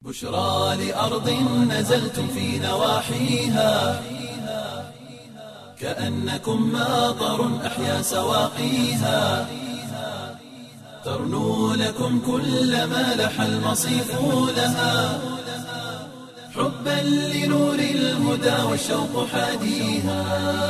بشرى لأرض نزلتم في نواحيها كأنكم ماطر أحيا سواقيها ترنو لكم كل ما لح المصيف لها حبا لنور الهدى والشوق حاديها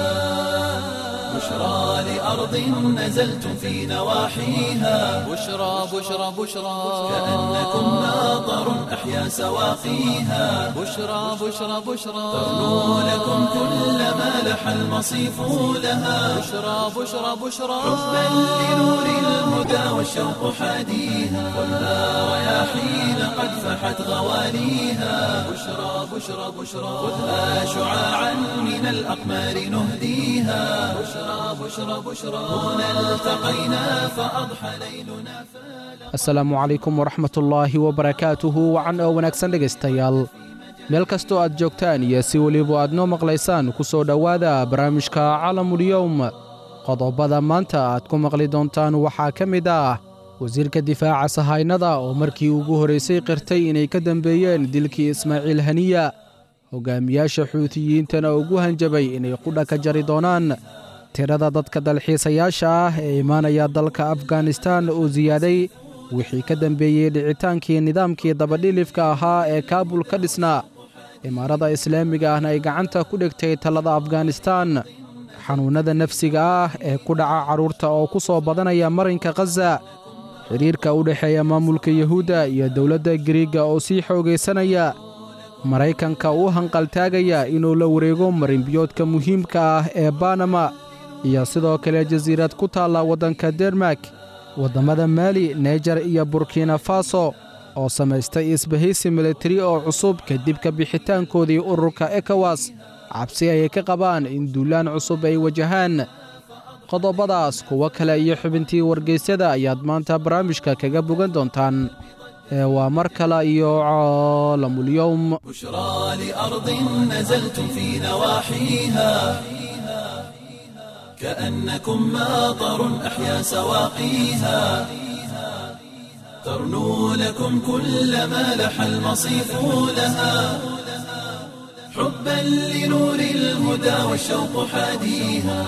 بشرى لأرض نزلتم في نواحيها بشرى بشرى بشرى كأنكم ماطر أحيا سواقيها بشرى بشرى بشرى ترنو لكم كل ما لح المصيف لها بشرى بشرى بشرى حبا لنور الهدى والشوق حاديها والنار رياحين قد فحت غواليها بشرى بشرى بشرى خذها شعاعا من الأقمار نهديها بشرى بشرى بشرى هنا التقينا فأضحى ليلنا asalaamu calaykum waraxmatullaahi wabarakaatuhu wacan oo wanaagsan dhegaystayaal meel kastoo aad joogtaan iyo si weliba aad noo maqlaysaan ku soo dhowaada barnaamijka calamulyowm qodobada maanta aad ku maqli doontaan waxaa ka mid ah wasiirka difaaca sahaynada oo markii ugu horraysay qirtay inay ka dembeeyeen dilkii ismaaciil haniya hogaamiyaasha xuutiyiintana ugu hanjabay inay qudha ka jari doonaan tirada dadka dalxiisayaasha ah ee imaanaya dalka afganistan oo siyaaday wixii ka dembeeyey dhicitaankii nidaamkii dabadhilifka ahaa ee kaabul ka dhisnaa imaarada islaamiga ahna ay gacanta ku dhigtay talada afganistan xanuunnada nafsiga ah ee ku dhaca carruurta oo ku soo badanaya marinka khaza xidhiirka u dhexeeya maamulka yuhuudda iyo dowladda giriigga oo sii xoogaysanaya maraykanka u hanqaltaagaya inuu la wareego marinbiyoodka muhiimka ah ee banama iyo sidoo kale jasiirad ku taalla waddanka dermak waddammada maali naijer iyo burkina faso oo samaystay isbahaysi militari oo cusub kadib ka bixitaankoodii ururka ekowas cabsi ayay ka qabaan in duulaan cusub ay wajahaan qodobadaas kuwo kale iyo xubintii wargeysyada ayaad maanta barnaamijka kaga bogan doontaan ee waa mar kale iyo caalamulyowm بشرى لأرض نزلتم في نواحيها كأنكم ماطر أحيا سواقيها ترنو لكم كل ما لح المصيف لها حبا لنور الهدى والشوق حاديها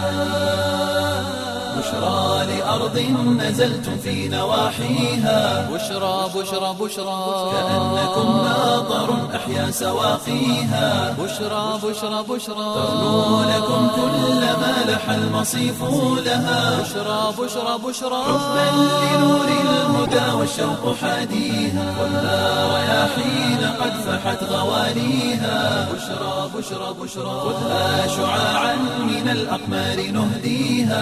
بشرى لأرض نزلتم في نواحيها بشرى بشرى بشرى كأنكم ماطر أحيا سواقيها بشرى بشرى بشرى ترنو لكم كل ما لح المصيف لها بشرى بشرى بشرى حبا لنور الهدى والشوق حاديها والنار رياحين قد فحت غواليها بشرى بشرى بشرى خذها شعاعا من الأقمار نهديها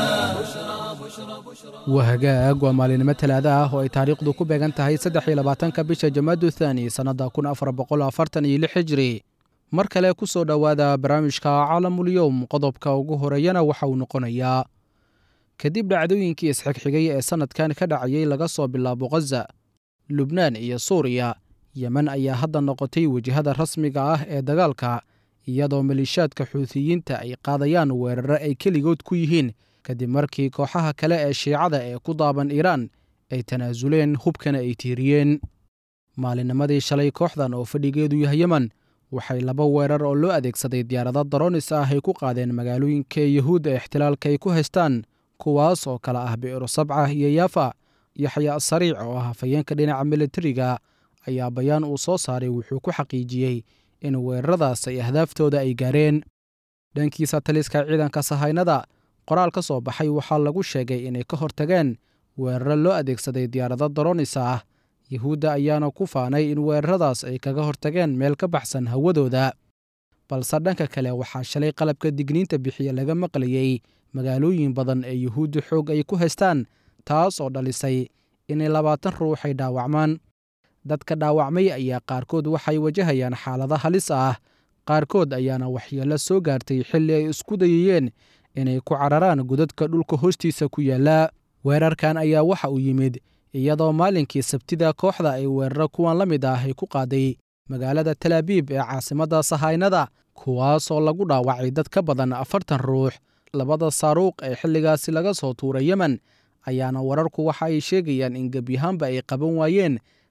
wahagaag waa maalinimo talaada ah oo ay taariikhdu ku beegan tahay saddex iyo labaatanka bisha jamaadu thaani sannadda kun afar boqol afartan iyo lix hijri mar kale ku soo dhowaada barnaamijka calamulyowm qodobka ugu horeeyana waxa uu noqonayaa kadib dhacdooyinkii isxigxigay ee sannadkan ka dhacayay laga soo bilaabo khaza lubnaan iyo suuriya yemen ayaa hadda noqotay wejihada rasmiga ah ee dagaalka iyadoo maliishaadka xuutiyiinta ay qaadayaan weeraro ay keligood ku yihiin kadib markii kooxaha kale ee shiicada ee ku daaban iiraan ay tanaasuleen hubkana ay tiiriyeen maalinnimadii shalay kooxdan oo fadhigeedu yahay yemen waxay laba weerar oo loo adeegsaday diyaarado daronis ah ay ku qaadeen magaalooyinka yuhuudda ixtilaalka ay ku haystaan kuwaas oo kale ah bi'iro sabca iyo yaafa yaxya sariic oo ah hafayeenka dhinaca militariga ayaa bayaan uu soo saaray wuxuu ku xaqiijiyey in weeraradaas ay ahdaaftooda ay gaareen dhankiisa taliska ciidanka sahaynada qoraal ka soo baxay waxaa lagu sheegay inay ka hortageen weeraro loo adeegsaday diyaarado daronisa ah yuhuudda ayaana ku faanay in weeraradaas ay kaga hortageen meel ka baxsan hawadooda balse dhanka kale waxaa shalay qalabka digniinta bixiya laga maqlayey magaalooyin badan ee yuhuudda xoog ay ku haystaan taas oo dhalisay inay labaatan ruux ay dhaawacmaan dadka dhaawacmay ayaa qaarkood waxay wajahayaan xaalado halis ah qaarkood ayaana waxyeello soo gaartay xilli ay isku dayayeen inay ku cararaan godadka dhulka hoostiisa ku yaalla weerarkan ayaa waxa uu yimid iyadoo maalinkii sabtida kooxda ay weeraro kuwan la mid ah ay ku qaaday magaalada talaabiib ee caasimadda sahaynada kuwaasoo lagu dhaawacay dad ka badan afartan ruux labada saaruuq ee xilligaasi laga soo tuuray yemen ayaana wararku waxa ay sheegayaan in gebyahaanba ay qaban waayeen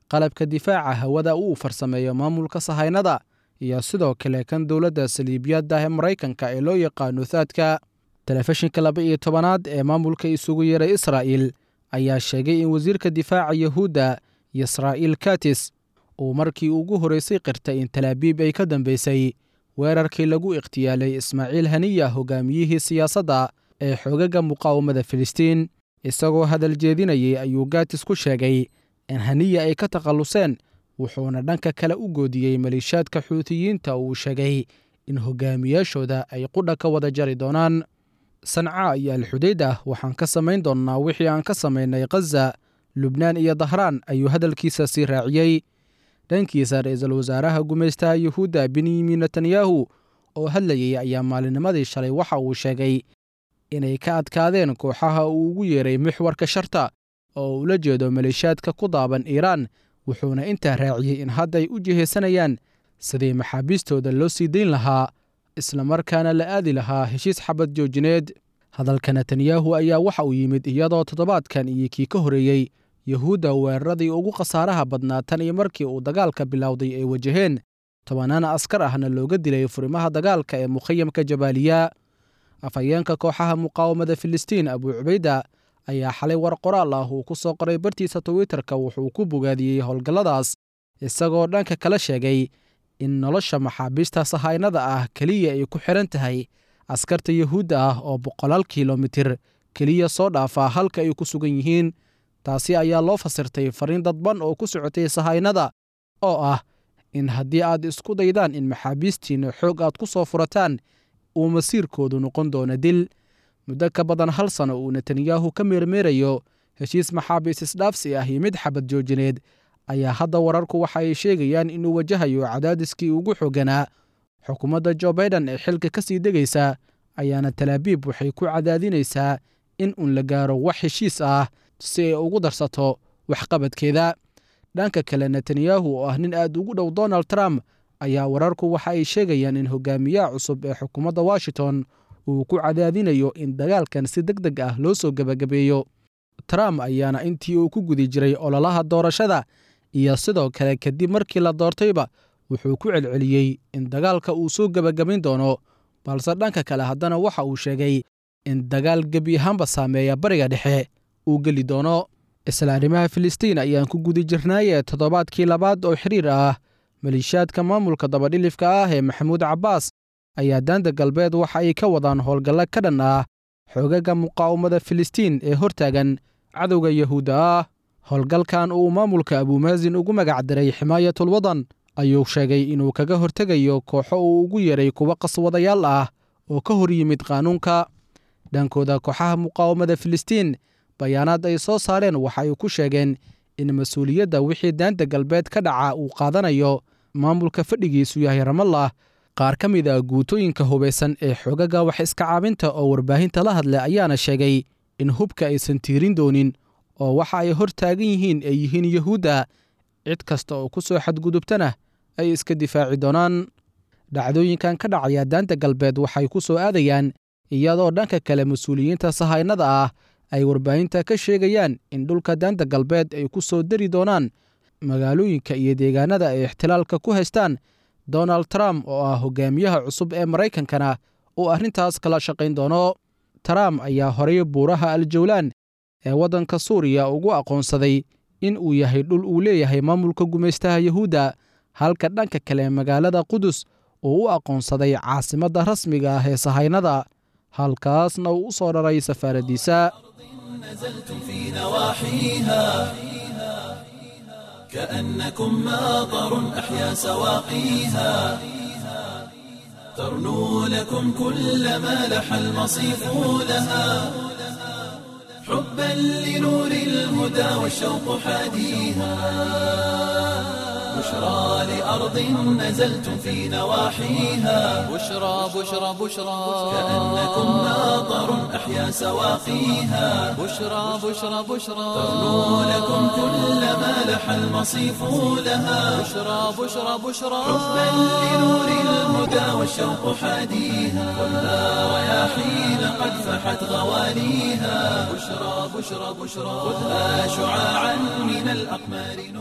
qalabka difaaca hawada uu farsameeyo maamulka sahaynada iyo sidoo kale kan dowladda saliibiyadda ee maraykanka ee loo yaqaano thaadka telefishinka laba iyo tobanaad ee maamulka isugu yeeray israa'il ayaa sheegay in wasiirka difaaca yahuudda yisraa'iil katis uu markii ugu horreysay qirtay in talaabiib ay ka dambeysay weerarkii lagu ikhtiyaalay ismaaciil haniya hogaamiyihii siyaasadda ee xoogaga muqaawamada filistiin isagoo hadal jeedinayay ayuu gatis ku sheegay in haniya ay ka takhalluseen wuxuuna dhanka kale u goodiyey maliishaadka xuutiyiinta uu sheegay in hogaamiyaashooda ay qudha ka wada jari doonaan sanca iyo alxudaydah waxaan ka samayn doonnaa wixii aan ka samaynay khaza lubnaan iyo dahraan ayuu hadalkiisa sii raaciyey dhankiisa ra-iisul wasaaraha gumaystaha yuhuudda benyamin netanyahu oo hadlayay ayaa maalinimadii shalay waxa uu sheegay inay ka adkaadeen kooxaha uu ugu yeeray mixwarka sharta oo ula jeedo maleeshiyaadka ku daaban iiraan wuxuuna intaa raaciyey in hadday u jihaysanayaan sidii maxaabiistooda loo sii dayn lahaa islamarkaana la aadi lahaa heshiis xabad joojineed hadalka netanyahu ayaa waxa uu yimid iyadoo toddobaadkan iyo kii ka horreeyey yuhuudda weeraradii ugu khasaaraha badnaa tan iyo markii uu dagaalka bilowday ay wajaheen tobannaan askar ahna looga dilay furimaha dagaalka ee mukhayamka jabaaliya afhayeenka kooxaha muqaawamada filistiin abuu cubayda ayaa xalay war qoraal ah uu ku soo qoray bartiisa twitterka wuxuu ku bogaadiyey howlgalladaas isagoo dhanka kala sheegay in nolosha maxaabiista sahaynada ah keliya ay ku xidhan tahay askarta yuhuudda ah oo boqolaal kilomitir keliya soo dhaafaa halka ay ku sugan yihiin taasi ayaa loo fasirtay fariin dadban oo ku socotay sahaynada oo ah in haddii aad isku daydaan in maxaabiistiinna xoog aad ku soo furataan uu masiirkoodu noqon doono dil muddo ka badan hal sano uu netanyahu ka meermeerayo heshiis maxaabiis isdhaafsi ah iyo mid xabad joojineed ayaa hadda wararku waxa ay sheegayaan inuu wajahayo cadaadiskii ugu xooganaa xukuumadda jo baiden ee xilka ka sii degaysa ayaana talaabiib waxay ku cadaadinaysaa in uun la gaaro wax heshiis ah si ay ugu darsato waxqabadkeeda dhanka kale netanyahu oo ah nin aad ugu dhow donald trump ayaa wararku waxa ay sheegayaan in hogaamiyaha cusub ee xukuumadda washington uu ku cadaadinayo in dagaalkan si deg deg ah loo soo gebagabeeyo trump ayaana intii uu ku gudi jiray ololaha doorashada iyo sidoo kale kadib markii la doortayba wuxuu ku celceliyey in dagaalka uu soo gebagabayn doono balse dhanka kale haddana waxa uu sheegay in dagaal gebi ahaanba saameeya bariga dhexe uu geli doono isla arrimaha filistiin ayaan ku gudi jirnaaye toddobaadkii labaad oo xiriir ah maliishaadka maamulka dabadhilifka ah ee maxamuud cabbaas ayaa daanta galbeed waxa ay ka wadaan howlgallo ka dhan ah xoogaga muqaawamada filistiin ee hortaagan cadowga yahuudda ah howlgalkan uu maamulka abuumaasin ugu magacdiray ximaayatul wadan ayuu sheegay inuu kaga hortegayo kooxo uu ugu yeeray kuwa qaswadayaal ah oo ka hor yimid qaanuunka dhankooda kooxaha muqaawamada filistiin bayaanaad ay soo saareen waxa ay ku sheegeen in mas-uuliyadda wixii daanta galbeed ka dhaca uu qaadanayo maamulka fadhigiisu yahay ramallah qaar ka mid a guutooyinka hubaysan ee xoogaga wax iska caabinta oo warbaahinta la hadlay ayaana sheegay in hubka aysan tiirin doonin oo waxa ay hor taagan yihiin ay yihiin yuhuudda cid kasta oo ku soo xadgudubtana ay iska difaaci doonaan dhacdooyinkan ka dhacaya daanta galbeed waxay ku soo aadayaan iyadoo dhanka kale mas-uuliyiinta sahaynada ah ay warbaahinta ka sheegayaan in dhulka daanta galbeed ay ku soo dari doonaan magaalooyinka iyo deegaanada ay ixtilaalka ku haystaan donald trump oo ah hogaamiyaha cusub ee maraykankana uu arrintaas kala shaqayn doono trump ayaa horay buuraha aljawlaan ee waddanka suuriya ugu aqoonsaday in uu yahay dhul uu leeyahay maamulka gumaystaha yuhuudda halka dhanka kale magaalada qudus uu u aqoonsaday caasimadda rasmiga ah ee sahaynada halkaasna uu u soo dharay safaaraddiisa نزلتم في نواحيها كأنكم ماطر أحيا سواقيها ترنو لكم كل ما لح المصيف لها حبا لنور الهدى والشوق حاديها بشرى لأرض نزلتم في نواحيها بشرى بشرى بشرى كأنكم ماطر أحيا سواقيها بشرى بشرى بشرى ترنو لكم كل ما لح المصيف لها بشرى بشرى بشرى حبا لنور الهدى والشوق حاديها خذها رياحين قد فحت غواليها بشرى بشرى بشرى خذها شعاعا من الأقمار نهديها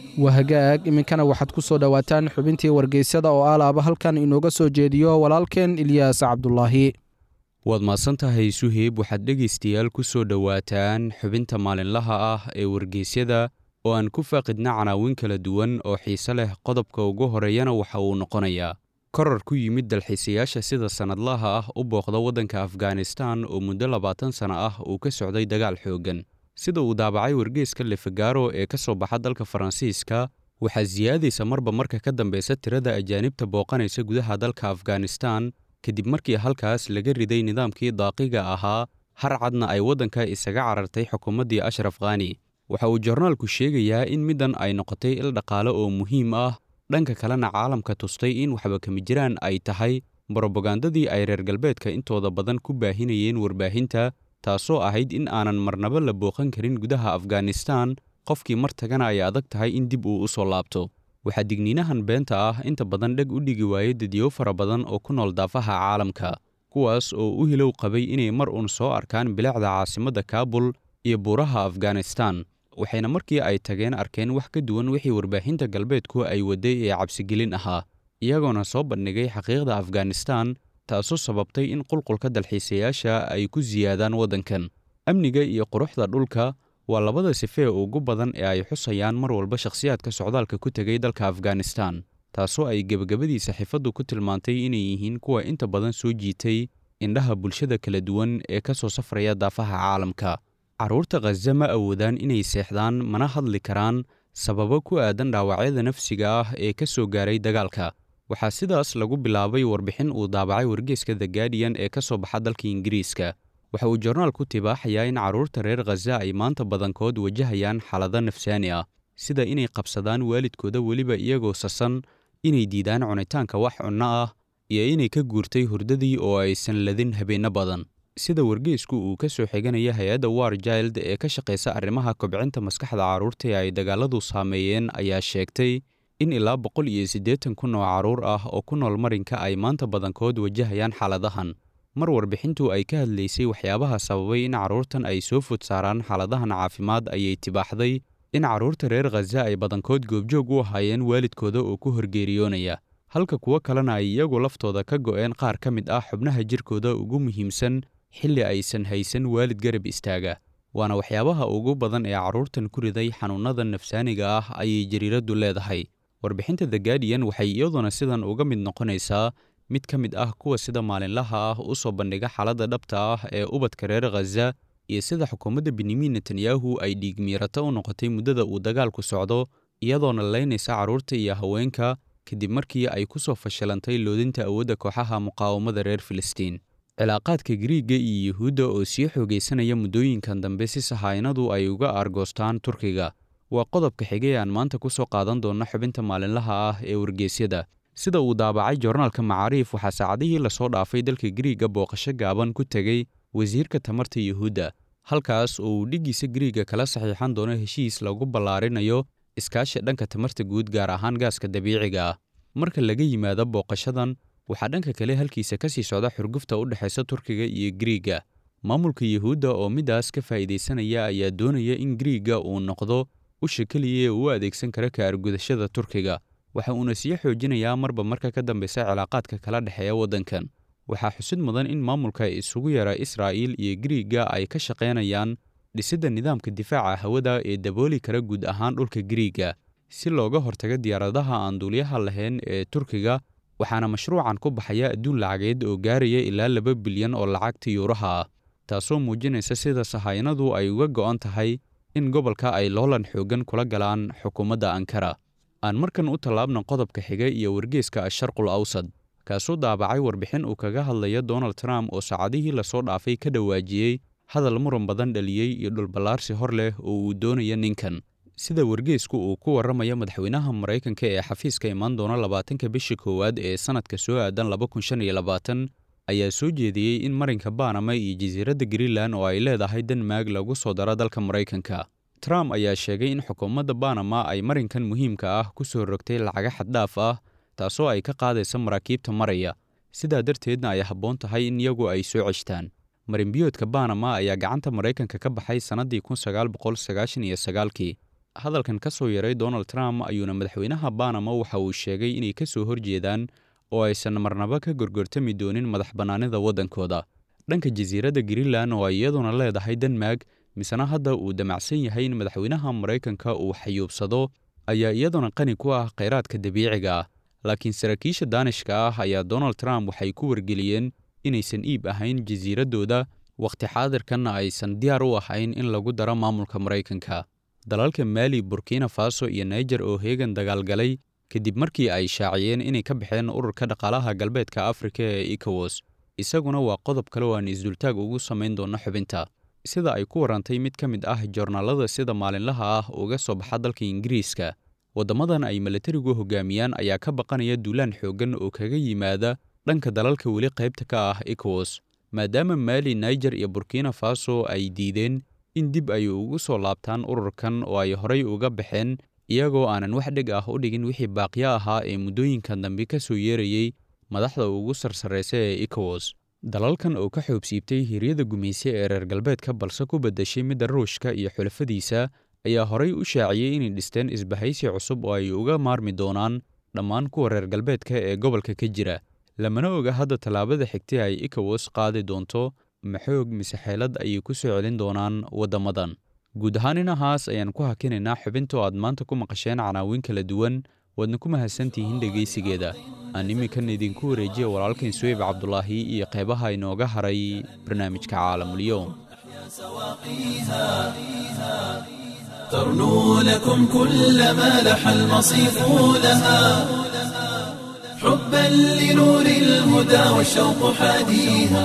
waa hagaag iminkana waxaad ku soo dhowaataan xubintii wargeysyada oo alaaba halkan inooga soo jeediyo walaalkeen ilyaas cabdulaahi waad mahadsantahay suheyb waxaad dhegaystayaal ku soo dhowaataan xubinta maalinlaha ah ee wargeysyada oo aan ku faaqidna canaawin kala duwan oo xiise leh qodobka ugu horeeyana waxa uu noqonayaa koror ku yimid dalxiisayaasha sida sannadlaha ah u booqda waddanka afghanistan oo muddo labaatan sanno ah uu ka socday dagaal xooggan sida uu daabacay wargeeska lefagaro ee ka soo baxa dalka faransiiska waxaa siyaadaysa marba marka ka dambeysa tirada ajaanibta booqanaysa gudaha dalka afghanistan kadib markii halkaas laga riday nidaamkii daaqiga ahaa har cadna ay waddanka isaga carartay xukuumaddii ashraf khani waxa uu jornaalku sheegayaa in middan ay noqotay il dhaqaale oo muhiim ah dhanka kalena caalamka tustay in waxba kama jiraan ay tahay brobagandadii ay reer galbeedka intooda badan ku baahinayeen warbaahinta taasoo ahayd in aanan marnaba la booqan karin gudaha afghanistan qofkii mar tagana ay adag tahay in dib uu u soo laabto waxaa digniinahan beenta ah inta badan dheg u dhigi waayey dadyow fara badan oo ku nool daafaha caalamka kuwaas oo u hilow qabay inay mar uun soo arkaan bilicda caasimadda kaabul iyo buuraha afghanistan waxayna markii ay tageen arkeen wax ka duwan wixii warbaahinta galbeedku ay wadday ee cabsigelin ahaa iyagoona soo bandhigay xaqiiqda afghanistan taasoo sababtay in qulqulka dalxiisayaasha ay ku siyaadaan waddankan amniga iyo quruxda dhulka waa labada sifee ugu badan ee ay xusayaan mar walba shakhsiyaadka socdaalka ku tegay dalka afghanistan taasoo ay gebagabadii saxiifaddu ku tilmaantay inay yihiin kuwa inta badan soo jiitay indhaha bulshada kala duwan ee ka soo safraya daafaha caalamka carruurta khaza ma awoodaan inay seexdaan mana hadli karaan sababo ku aadan dhaawacyada nafsiga ah ee ka soo gaaray dagaalka waxaa sidaas lagu bilaabay warbixin uu daabacay wargeeska the guardian ee ka soo baxa dalka ingiriiska waxa uu jornaalku tibaaxayaa in carruurta reer khaza ay maanta badankood wajahayaan xaalado nafsaani ah sida inay qabsadaan waalidkooda weliba iyagoo sasan inay diidaan cunitaanka wax cunno ah iyo inay ka guurtay hurdadii oo aysan ladin habeenno badan sida wargeesku uu ka soo xiganaya hay-adda war jild ee ka shaqaysa arrimaha kobcinta maskaxda carruurta ee ay dagaaladu saameeyeen ayaa sheegtay in ilaa boqol iyo siddeetan kun oo carruur ah oo ku nool marinka ay maanta badankood wajahayaan xaaladahan mar warbixintu ay ka hadlaysay waxyaabaha sababay in carruurtan ay soo food saaraan xaaladahan caafimaad ayay tibaaxday in carruurta reer khaza ay badankood goobjoog u ahaayeen waalidkooda oo ku horgeeriyoonaya halka kuwo kalena ay iyagu laftooda ka go'een qaar ka mid ah xubnaha jirkooda ugu muhiimsan xilli aysan haysan waalid garab istaaga waana waxyaabaha ugu badan ee carruurtan ku riday xanuunnada nafsaaniga ah ayay jariiraddu leedahay warbixinta the guardian waxay iyaduna sidan uga mid noqonaysaa mid ka mid ah kuwa sida maalinlaha ah u soo bandhiga xaaladda dhabta ah ee ubadka reer khaza iyo sida xukuumadda benyamin netanyahu ay dhiigmiirata u noqotay muddada uu dagaalku socdo iyadoona laynaysa carruurta iyo haweenka kadib markii ay ku soo fashilantay loodinta awoodda kooxaha muqaawamada reer filistiin cilaaqaadka gariigga iyo yuhuudda oo sii xoogaysanaya muddooyinkan dambe si sahaynadu ay uga aargoostaan turkiga waa qodobka xigay aan maanta ku soo qaadan doonno xubinta maalinlaha ah ee wargeysyada sida uu daabacay jornaalka macaariif waxaa saacadihii lasoo dhaafay dalka gariigga booqasho gaaban ku tegey wasiirka tamarta yuhuudda halkaas oo uu dhiggiisa gariigga kala saxiixan doono heshiis lagu ballaarinayo iskaashi dhanka tamarta guud gaar ahaan gaaska dabiiciga ah marka laga yimaado booqashadan waxaa dhanka kale halkiisa ka sii socda xurgufta u dhexaysa turkiga iyo gariigga maamulka yuhuudda oo middaas ka faa'iidaysanaya ayaa doonaya in gariigga uu noqdo usha keliya ee uu adeegsan kara ka argudashada turkiga waxa uuna sii xoojinayaa marba marka ka dambeysa cilaaqaadka kala dhexeeya waddankan waxaa xusid mudan in maamulka isugu yara israa'iil iyo gariigga ay ka shaqaynayaan dhisidda nidaamka difaaca hawada ee dabooli kara guud ahaan dhulka gariigga si looga hortago diyaaradaha aan duuliyaha lahayn ee turkiga waxaana mashruucan ku baxaya adduun lacageed oo gaaraya ilaa laba bilyan oo lacagta yuuraha ah taasoo muujinaysa sida sahaynadu ay uga go'an tahay in gobolka ay loolan xooggan kula galaan xukuumadda ankara aan markan u tallaabna qodobka xiga iyo wargeeska asharqul awsad kaasoo daabacay warbixin uu kaga hadlaya donald trump oo saacadihii lasoo dhaafay ka dhawaajiyey hadal muran badan dhaliyey iyo dhulballaarsi hor leh oo uu doonaya ninkan sida wargeesku uu ku warramaya madaxweynaha maraykanka ee xafiiska imaan doona labaatanka bisha koowaad ee sannadka soo aadan laba kun shan iyo labaatan ayaa soo jeediyey in marinka banama iyo jasiiradda greenland oo ay leedahay denmark lagu soo daro dalka maraykanka trump ayaa sheegay in xukuumadda banama ay marinkan muhiimka ah ku soo rogtay lacaga xaddhaaf ah taasoo ay ka qaadaysa maraakiibta maraya sidaa darteedna ay habboon tahay in iyagu ay soo ceshtaan marinbiyoodka banama ayaa gacanta maraykanka ka baxay sannaddii kun sagaal boqol sagaashan iyo sagaalkii hadalkan ka soo yaray donald trump ayuuna madaxweynaha banama waxa uu sheegay inay ka soo horjeedaan oo aysan marnaba ka gorgortami doonin madax bannaanida waddankooda dhanka jasiiradda greenland oo ay iyaduna leedahay denmark misena hadda uu damacsan yahay in madaxweynaha maraykanka uu xayuubsado ayaa iyaduna qani ku ah khayraadka dabiiciga ah laakiin saraakiisha daanishka ah ayaa donald trump waxay ku wargeliyeen inaysan iib ahayn jasiiraddooda wakhti xaadirkanna aysan diyaar u ahayn in lagu daro maamulka maraykanka dalalka maali burkina faso iyo naijer oo heegan dagaalgalay kadib markii ay shaaciyeen inay ka baxeen ururka dhaqaalaha galbeedka afrika ee ecowas isaguna waa qodob kale oo aan isdultaag ugu samayn doonno xubinta sida ay ku warantay mid ka mid ah joornaalada sida maalinlaha ah uga soo baxa dalka ingiriiska waddamadan ay milatarigu hogaamiyaan ayaa ka baqanaya duulaan xooggan oo kaga yimaada dhanka dalalka weli qaybta ka ah ecowas maadaama maali naijer iyo burkina faso ay diideen in dib ay ugu soo laabtaan ururkan oo ay horay uga baxeen iyagoo aanan wax dheg ah u dhigin wixii baaqyo ahaa ee muddooyinkan dambe ka soo yeerayey madaxda ugu sarsarraysa ee ecowas dalalkan oo ka xoobsiibtay hiryada gumayse ee reer galbeedka balse ku beddeshay midda ruushka iyo xulafadiisa ayaa horay u shaaciyey inay dhisteen isbahaysi cusub oo ay uga maarmi doonaan dhammaan kuwa reer galbeedka ee gobolka ka jira lamana oga hadda tallaabada xigtay ay ecowas qaadi doonto maxoog mise xeelad ayay ku soo celin doonaan waddamadan guud ahaan inahaas ayaan ku hakinaynaa xubintoo aad maanta ku maqasheen canaawiin kala duwan waadna ku mahadsantihiin dhegaysigeeda aan iminkan idinku wareejiya walaalkan suweyb cabdulaahi iyo qeybaha inooga haray barnaamijka caalamulyoom ترنو لكم كل ما لح المصيف لها حبا لنور الهدى والشوق حاديها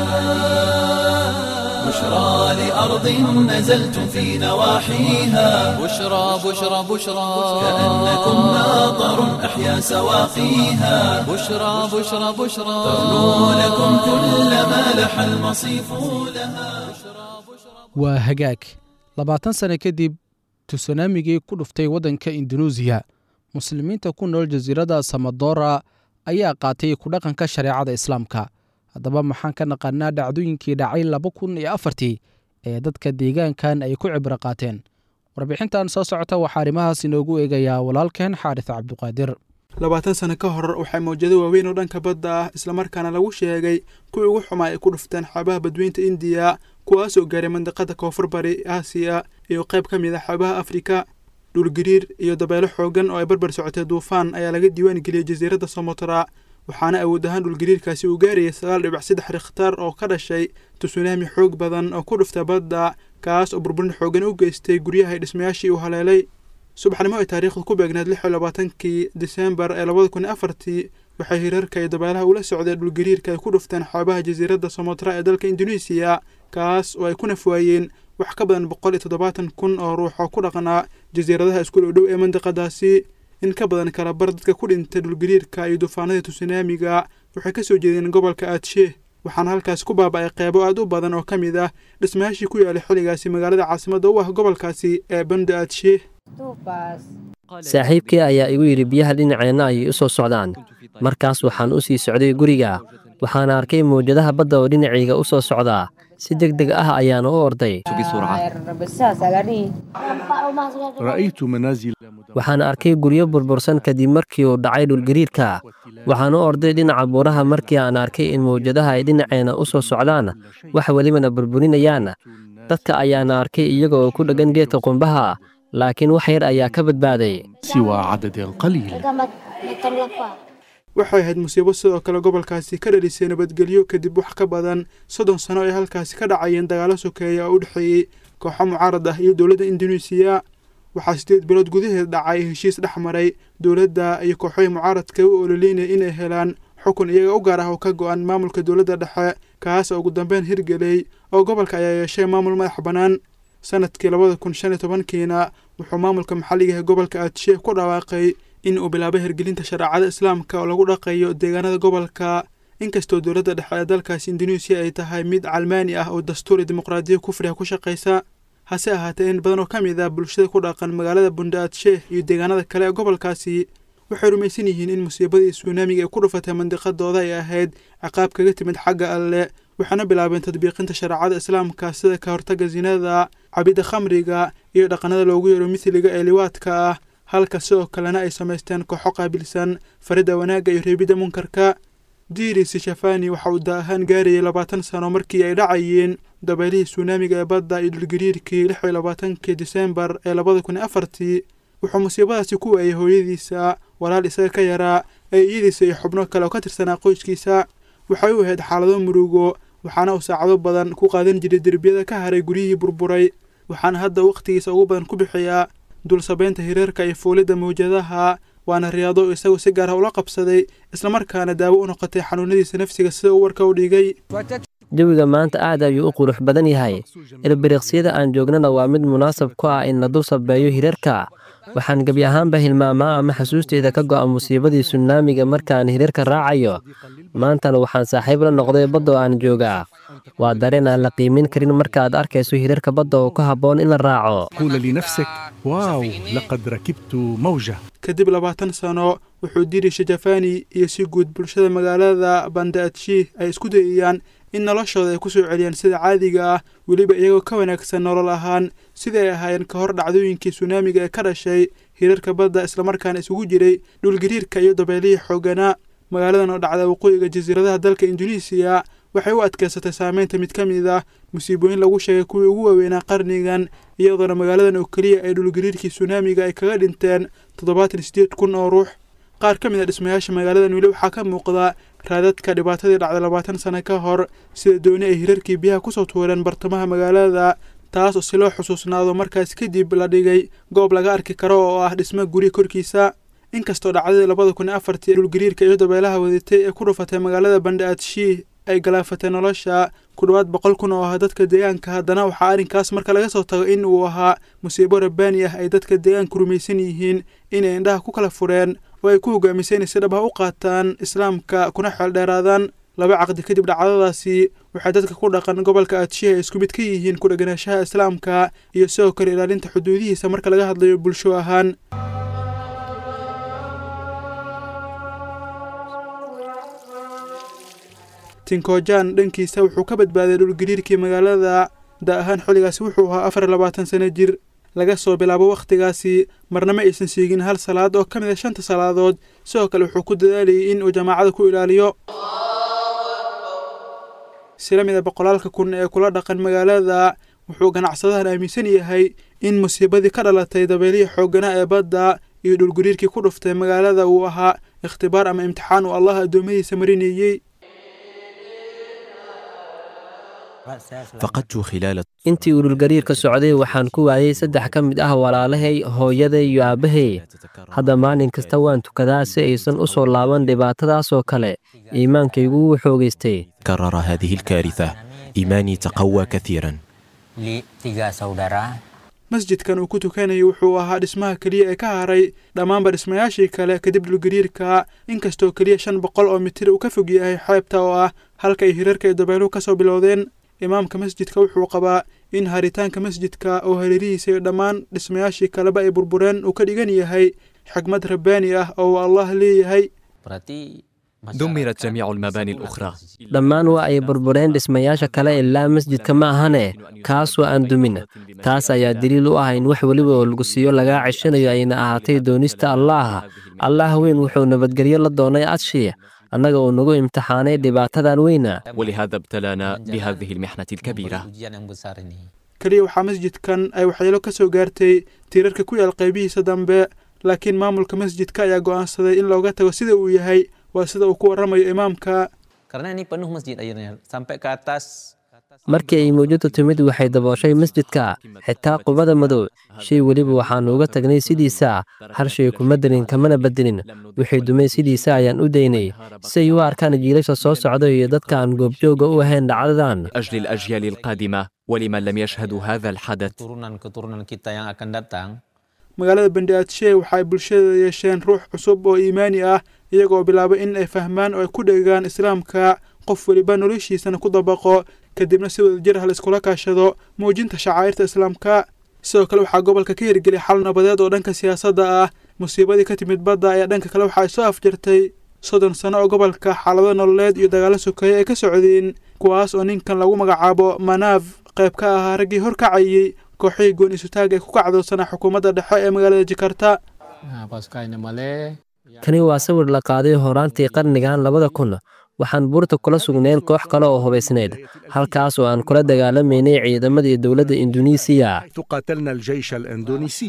بشرى لأرض نزلتم في نواحيها بشرى بشرى بشرى كأنكم ماطر أحيا سواقيها بشرى بشرى بشرى ترنو لكم كل ما لح المصيف لها waa hagaag labaatan sane kadib tusunaamigii ku dhuftay waddanka indunuusiya muslimiinta ku nool jasiiradda samadora ayaa qaatay ku dhaqanka shareecada islaamka haddaba maxaan ka naqaanaa dhacdooyinkii dhacay laba kun iyo afartii ee dadka deegaankan ay ku cibro qaateen warbixintan soo socota waxaa arrimahaas inoogu eegayaa walaalkeen xaaris cabduqaadir labaatan sano ka hor waxay mawjado waaweyn oo dhanka badda ah islamarkaana lagu sheegay kuwii ugu xumaa ay ku dhufteen xeebaha badweynta indiya kuwaasoo gaaray mandiqada koonfur bari aasiya iyo qayb ka mid a xeebaha afrika dhulgariir iyo dabeelo xoogan oo ay barbar socotay duufaan ayaa laga diiwaan geliyey jasiiradda somotra waxaana awood ahaan dhulgariirkaasi uu gaarayay sagaal dhibic saddex rikhtaar oo ka dhashay tusunaami xoog badan oo ku dhufta badda kaas oo burburin xoogan u geystay guryaha dhismayaashii uu haleelay subaxnimo ay taariikhdu ku beegnayd lix iyo labaatankii disembar ee labada kun iyo afartii waxay hirarka iyo dabeelaha ula socdeen dhulgariirka ay ku dhufteen xeebaha jasiiradda somotra ee dalka induneisiya kaas oo ay ku nafwaayeen wax ka badan boqol iyo toddobaatan kun oo ruux oo ku dhaqnaa jasiiradaha isku dhow dhow ee mandiqadaasi in ka badan kala bar dadka ku dhintay dhulgariirka iyo duufaanada tusunaamiga waxay ka soo jeedeen gobolka aadsheeh waxaana halkaas ku baaba'ay qeybo aad u badan oo ka mid ah dhismayaashii ku yaalay xilligaasi magaalada caasimadda u ah gobolkaasi ee banda aadsheeh saaxiibkii ayaa igu yidhi biyaha dhinaceenna ayay u soo socdaan markaas waxaan u sii socday guriga waxaana arkay mawjadaha badda oo dhinacayga u soo socdaa si deg deg ah ayaana u orday waxaan arkay guryo burbursan kadib markii uu dhacay dhulgariirka waxaan u orday dhinaca buuraha markii aan arkay in mawjadaha ay dhinaceena u soo socdaan wax welibana burburinayaan dadka ayaana arkay iyaga oo ku dheggan geedka qumbaha laakiin wax yar ayaa ka badbaaday waxay ahayd musiibo sidoo kale gobolkaasi ka dhalisay nabadgelyo kadib wax ka badan soddon sano ay halkaasi ka dhacayeen dagaalo sokeeya oo u dhexeeyey kooxo mucaarad ah iyo dowladda induneisiya waxaa sideed bilood gudaheed dhacay heshiis dhex maray dowladda iyo kooxohii mucaaradka u ololeynaya inay helaan xukun iyaga u gaar ah oo ka go-an maamulka dowladda dhexe kaas oo ugu dambeyn hirgelay oo gobolka ayaa yeeshay maamul madax bannaan sanadkii labada kun shan iyo tobankiina wuxuu maamulka maxalliga ee gobolka aadsheeh ku dhawaaqay in uu bilaabay hirgelinta shareecada islaamka oo lagu dhaqayo deegaanada gobolka inkastoo dowladda dhexe ee dalkaasi induneisiya ay tahay mid calmaani ah oo dastuuri dimuqraadiya kufriga ku shaqaysa hase ahaatee in badan oo ka mid ah bulshada ku dhaqan magaalada bunda aadsheeh iyo deegaanada kale ee gobolkaasi waxay rumaysan yihiin in musiibadii suunaamiga ay ku dhufatay mandiqadooda ay ahayd ciqaab kaga timid xagga alle waxaana bilaabeen tadbiiqinta shareecada islaamka sida ka hortagga sinada cabidda khamriga iyo dhaqanada loogu yeero mithliga ee liwaadka ah halka sidoo kalena ay samaysteen kooxo qaabilsan faridda wanaagga iyo reebidda munkarka diris shafani waxa uu da ahaan gaarayay labaatan sano markii ay dhacayeen dabeylihii suunaamiga ee badda iyo dhulgariirkii lix iyo labaatankii disembar ee labada kun iyo afartii wuxuu musiibadaasi ku waayay hooyadiisa walaal isaga ka yaraa ee iyadiisa iyo xubno kale oo ka tirsanaa qoyskiisa waxay u ahayd xaalado murugo waxaana uu saacado badan ku qaadan jiray derbiyada ka haray guryihii burburay waxaana hadda wakhtigiisa ugu badan ku bixiyaa dulsabeynta hireerka iyo fuulidda mawjadaha waana riyaado isagu si gaar ah ula qabsaday islamarkaana daawo u noqotay xanuunadiisa nafsiga sida uu warka u dhigay jawiga maanta aad ayuu u qurux badan yahay ilbiriqsiyada aan joognana waa mid munaasab ku ah in la dul sabeeyo hirarka waxaan gebi ahaanba hilmaamaa ama xasuusteyda ka go'a musiibadii sunaamiga markaan hirarka raacayo maantana waxaan saaxiib la noqday badda oo aan joogaa waa dareen aan la qiimin karin markaaad arkayso hirarka badda oo ku habboon in la raaco قول لنفسك واو لقد ركبت موجة kadib labaatan sano wuxuu diri shajafani iyo si guud bulshada magaalada bandaadshih ay isku dayayaan in noloshooda ay ku soo celiyaan sida caadiga ah weliba iyagoo ka wanaagsan nolol ahaan sidai ay ahaayeen ka hor dhacdooyinkii sunaamiga ee ka dhashay hirarka badda islamarkaana isugu jiray dhulgariirka iyo dabeelihii xooganaa magaaladan oo dhacda waqooyiga jasiiradaha dalka induneisiya waxay u adkaysatay saameynta mid ka mid ah musiibooyin lagu sheegay kuwii ugu waaweynaa qarnigan iyadoona magaaladan oo keliya ay dhulgariirkii sunaamiga ay kaga dhinteen toddobaatan sideed kun oo ruux qaar ka mid a dhismayaasha magaaladan weli waxaa ka muuqda raadadka dhibaatadii dhacday labaatan sano ka hor sida dooni ay hirarkii biyaha kusoo tuureen bartamaha magaalada taas oo si loo xusuusnaado markaas kadib la dhigay goob laga arki karo oo ah dhismo guri korkiisa inkastoo dhacdadii labada kun iyo afartii dhulgariirka iyo dabeelaha wadatay ee ku dhufatay magaalada bandhaadshih ay galaafatay nolosha ku dhowaad boqol kun oo ah dadka deegaanka haddana waxaa arrinkaas marka laga soo tago in uu ahaa musiibo rabbaani ah ay dadka deegaanku rumaysan yihiin inay indhaha ku kala fureen oo ay ku hogaamisay inay si dhab ah u qaataan islaamka kuna xeeldheeraadaan laba caqdi kadib dhacdadaasi waxay dadka ku dhaqan gobolka adshihi ay isku mid ka yihiin ku dheganaanshaha islaamka iyo sidoo kale ilaalinta xuduudihiisa marka laga hadlayo bulsho ahaan tinkojan dhankiisa wuxuu ka badbaaday dhulgariirkii magaalada da ahaan xilligaasi wuxuu ahaa afar labaatan sano jir laga soo bilaabo wakhtigaasi marna ma aysan siigin hal salaad oo ka mid a shanta salaadood sidoo kale wuxuu ku dadaalayay in uu jamaacada ku ilaaliyo sila mid a boqolaalka kun ee kula dhaqan magaalada wuxuu ganacsadahan aaminsan yahay in musiibadii ka dhalatay dabeelihii xoogganaa ee badda iyo dhulgariirkii ku dhuftay magaalada uu ahaa ikhtibaar ama imtixaan uu allah addoommadiisa marineeyey فقدت خلال intii uu dhulgariirka socday waxaan ku waayey saddex ka mid ah walaalahay hooyaday iyo aabbahay hadda maalin kasta waan tukadaa si aysan u soo laaban dhibaatadaasoo kale iimaankaygu wuu xoogaystay كرر هذه الكارثة إيماني تقوى كثيرا li tiga saudara masjidkan uu ku tukanayay wuxuu ahaa dhismaha keliya ee ka haray dhammaanba dhismayaashii kale kadib dhulgariirka inkastoo keliya shan boqol oo mitir uu ka fog yahay xeebta oo ah halka ay hirarka iyo dabeeluhu ka soo bilowdeen imaamka masjidka wuxuu qabaa in haritaanka masjidka oo hareerihiisa iyo dhammaan dhismayaashii kaleba ay burbureen uu ka dhigan yahay xigmad rabbaani ah oo uu allah leeyahay berarti دمرت جميع المباني الأخرى dhammaan waa ay burbureen dhismayaasha kale ilaa masjidka ma ahane kaas waa aan dumin taas ayaa daliil u ah in wax weliba oo lagu siiyo lagaa ceshanayo ayna ahaatay doonista allaah allaah weyn wuxuu nabadgelyo la doonay adshi annaga uu nagu imtixaanay dhibaatadan weyna ولهذا ابتلانا بهذه المحنة الكبيرة ujian yang besar ini keliya waxaa masjidkan ay waxyeelo ka soo gaartay tiirarka ku yaal qaybihiisa dambe laakiin maamulka masjidka ayaa go'aansaday in looga tago sida uu yahay waa sida uu ku warramayo imaamka karena ini penuh masjid akhirnya sampai ke atas markii ay mawjadu timid waxay dabooshay masjidka xitaa qubada madow shay weliba waxaannu uga tagnay sidiisa hal shay kuma delin kamana bedelin wixii dumay sidiisa ayaan u daynay si ay u arkaan jiilasha soo socda iyo dadka aan goobjooga u ahayn dhacdadan أجل الأجيال القادمة ولمن لم يشهدوا هذا الحدث keturunan-keturunan kita yang akan datang magaalada bandhiaadshe waxa ay bulshada yeesheen ruux cusub oo iimaani ah iyagoo bilaabay in ay fahmaan oo ay ku dhegaan islaamka qof weliba noloshiisana ku dabaqo kadibna si wadajir ah la iskula kaashado muujinta shacaa'irta islaamka sidoo kale waxaa gobolka ka hirgeliyay xal nabadeed oo dhanka siyaasadda ah musiibadii ka timid badda ayaa dhanka kale waxa ay soo afjartay soddon sano oo gobolka xaalado nololeed iyo dagaalo sokeeye ay ka socdeen kuwaas oo ninkan lagu magacaabo manaaf qayb ka ahaa raggii horkacayey kooxihii goon isutaag ee ku kacdoonsanaa xukuumadda dhexe ee magaalada jakarta kani waa sawir la qaaday horaantii qarnigan labada kun waxaan buurta kula sugnayn koox kale oo hubaysnayd halkaas oo aan kula dagaalamaynay ciidamadii dowladda induneisiya قاتلنا الجيش الإندونيسي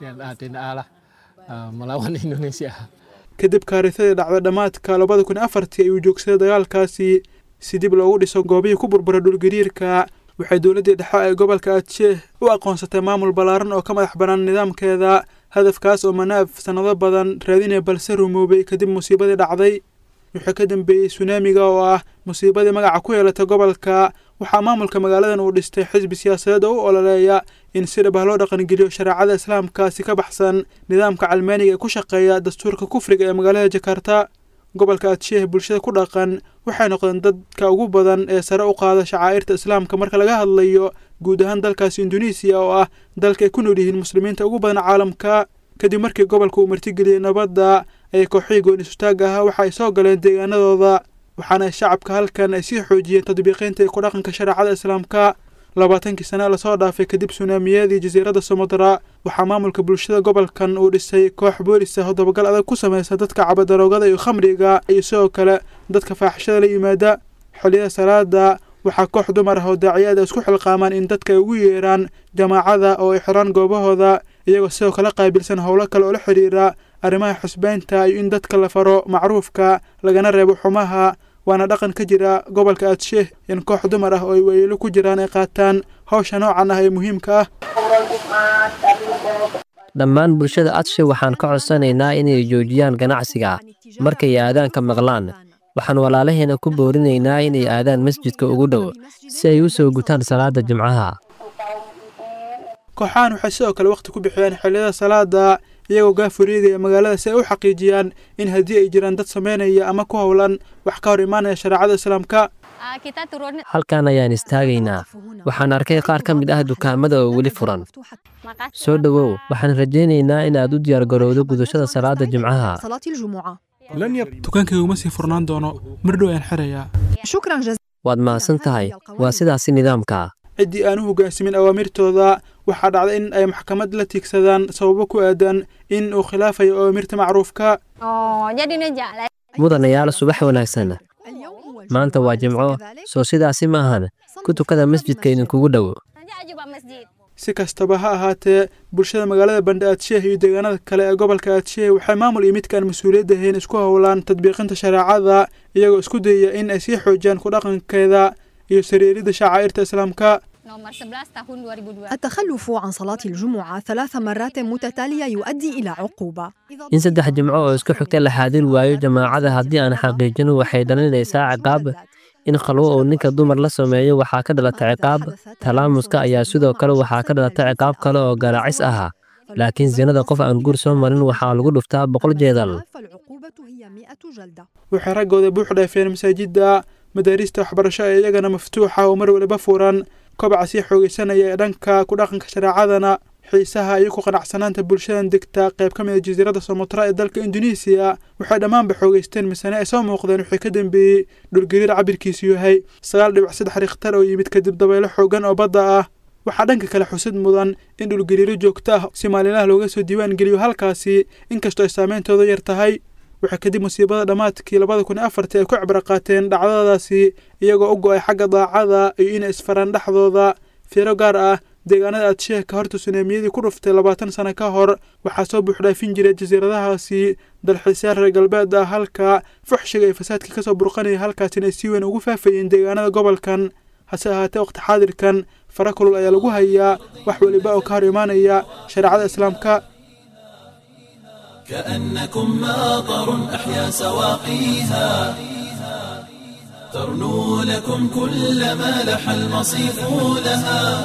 kadib kaarisadii dhacday dhammaadka labada kun afartii ayuu joogsaday dagaalkaasi si dib loogu dhiso goobihii ku burburay dhulgariirka waxay dowladdii dhexe ee gobolka adsheeh u aqoonsatay maamul ballaaran oo ka madax bannaan nidaamkeeda hadafkaas oo manaaf sannado badan raadinaya balse rumoobay kadib musiibadii dhacday wuxuu ka dambeeyey sunaamiga oo ah musiibadii magaca ku yeelatay gobolka waxaa maamulka magaaladan uu dhistay xisbi siyaasadeed oo u ololeeya in si dhab ah loo dhaqangeliyo shareecada islaamkaasi ka baxsan nidaamka calmaaniga ee ku shaqeeya dastuurka kufriga ee magaalada jakarta gobolka adsheeh bulshada ku dhaqan waxay noqdeen dadka ugu badan ee sare u qaada shacaa'irta islaamka marka laga hadlayo guud ahaan dalkaasi induneisiya oo ah dalka ay ku nool yihiin muslimiinta ugu badan caalamka kadib markii gobolka uu martigeliyey nabadda ayay kooxihii goon isutaagga ahaa waxa ay soo galeen deegaanadooda waxaana shacabka halkan ay sii xoojiyeen tadbiiqiinta iyo ku dhaqanka shareecada islaamka labaatankii sane lasoo dhaafay kadib sunaamiyadii jasiiradda somodra waxaa maamulka bulshada gobolkan uu dhisay koox boolis ah oo dabagal adag ku samaysa dadka cabadaroogada iyo khamriga iyo sidoo kale dadka faaxishada la yimaada xilliyada salaada waxaa koox dumar ah oo daaciyaada isku xilqaamaan in dadka ay ugu yeeraan jamaacada oo ay xiraan goobahooda iyagoo sidoo kale qaabilsan howlo kale oo la xidhiira arrimaha xusbeynta iyo in dadka la faro macruufka lagana reebo xumaha waana dhaqan ka jira gobolka adsheeh in koox dumar ah oo ay weeyelo ku jiraan ay qaataan hawsha noocan ah ee muhiimka ah dhammaan bulshada adshe waxaan ka codsanaynaa inay joojiyaan ganacsiga markay aadaanka maqlaan waxaan walaalaheena ku boorinaynaa inay aadaan masjidka ugu dhow si ay u soo gutaan salaada jimcaha kooxahan waxay sidoo kale wakhti ku bixiyaan xilliyada salaada iyagoo gaafuriigaya magaalada si ay u xaqiijiyaan in haddii ay jiraan dad sameynaya ama ku howlan wax ka hor imaanaya shareecada islaamka halkan ayaan istaagaynaa waxaan arkay qaar ka mid ah dukaamada oo weli furan soo dhowow waxaan rajaynaynaa in aad u diyaargarowdo gudashada salaada jimcaha dukaankaygu ma sii furnaan doono mar dhow ayaan xirayaa waad mahadsan tahay waa sidaasi nidaamka ciddii aan u hoggaansamin awaamirtooda waxaa dhacda in ay maxkamad la tiigsadaan sababo ku aadan in uu khilaafayo awaamirta macruufka mudanayaal subax wanaagsan maanta waa jimco soo sidaasi ma ahan ku tukada masjidka idinkugu dhow si kastaba ha ahaatee bulshada magaalada bandhe adsheeh iyo deegaanada kale ee gobolka adsheeh waxay maamul iyo midkaan mas-uuliyadda ahayn isku howlaan tadbiiqinta shareecada iyagoo isku dayaya in ay sii xoojiyaan ku dhaqankeeda iyo sariiridda shacaa'irta islaamka التخلف عن صلاة الجمعة ثلاث مرات متتالية يؤدي إلى عقوبة in saddex jimco oo isku xigta la xaadir waayo jamaacada haddii aan xaqiijin waxay dhalinaysaa ciqaab in khalwo uu ninka dumar la sameeyo waxaa ka dhalata ciqaab talaamuska ayaa sidoo kale waxaa ka dhalata ciqaab kale oo garaacis ah laakiin sinada qof aan guur soo marin waxaa lagu dhuftaa boqol jeedal waxay raggooda buux dhaafeen masaajidda madaarista waxbarasho ee iyagana maftuuxa oo mar waliba furan kobaca sii xoogaysanaya ee dhanka ku dhaqanka shareecadana xiisaha iyo ku qanacsanaanta bulshadan degta qayb ka mid a jasiiradda somotra ee dalka induneisiya waxay dhammaanba xoogaysteen misane ay soo muuqdeen wixii ka dambeeyey dhulgariir cabirkiisu yahay sagaal dhibic saddex rikhtar oo yimid kadib dabaylo xoogan oo badda ah waxaa dhanka kale xusid mudan in dhulgariiro joogto ah si maalinlaha looga soo diiwaan geliyo halkaasi inkastoo ay saameyntooda yar tahay waxay kadib musiibada dhammaadkii labada kun iyo afartii ay ku cibro qaateen dhacdadaasi iyagoo u go'ay xagga daacada iyo inay isfaraan dhexdooda fiiro gaar ah deegaanada adsheeh ka horta sunaamiyadii ku dhuftay labaatan sano ka hor waxaa soo buuxdhaafin jiray jasiiradahaasi dalxiisyaal reer galbeed ah halka fuxshiga iyo fasaadka kasoo burqanaya halkaasina ay si weyn ugu faafayeen deegaanada gobolkan hase ahaatee waqti xaadirkan fara kulul ayaa lagu hayaa wax weliba oo ka hor imaanaya shareecada islaamka كأنكم ماطر أحيا سواقيها ترنو لكم كل ما لح المصيف لها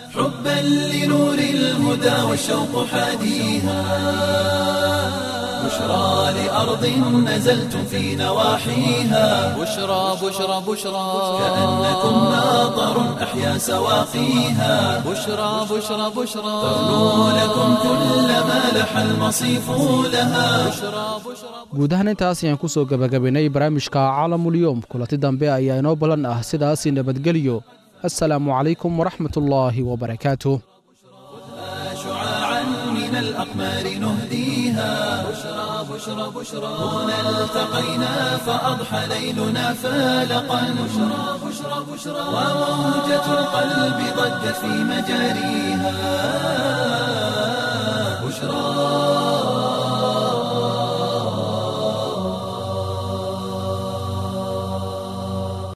حبا لنور الهدى والشوق حاديها بشرى لأرض نزلتم في نواحيها بشرى بشرى بشرى كأنكم ماطر أحيا سواقيها بشرى بشرى بشرى تغنو لكم كل ما لح المصيف لها guud ahaan intaas ayaan ku soo gebagabaynay barnaamijka caalamulyoom kulanti dambe ayaa inoo ballan ah sidaasi nabadgelyo assalaamu calaykum waraxmatullaahi wabarakaatuh شعاعا من الأقمار نهديها بشرى بشرى بشرى هنا التقينا فأضحى ليلنا فالقا بشرى بشرى بشرى وموجة القلب ضجت في مجاريها